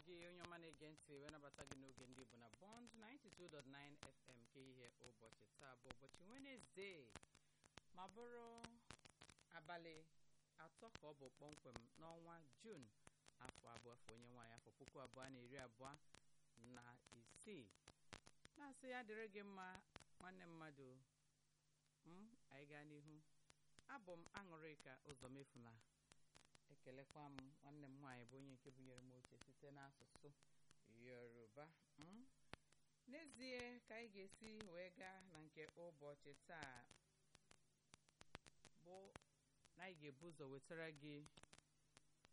gị onye ọma na-ege ntị wee nabata gị n'oge ndị Igbo na Bond 92.9 FM ka ihe ụbọchị taa bụ ụbọchị Wenesde ma bụrụ abalị atọ ka ọ bụ kpọmkwem n'ọnwa Jun afọ abụọ afọ onye nwaanyị afọ puku abụọ na iri abụọ na isii na-asị ya dịrị gị mma nwanne mmadụ m anyị gaa n'ihu abụ m aṅụrịka ụzọmefuna ekelekwa m nwanne m nwaanyị bụ onye nke bunyere m oche site n'asụsụ yoruba m n'ezie ka anyị ga-esi wee gaa na nke ụbọchị taa bụ na anyị ga-ebu ụzọ wetara gị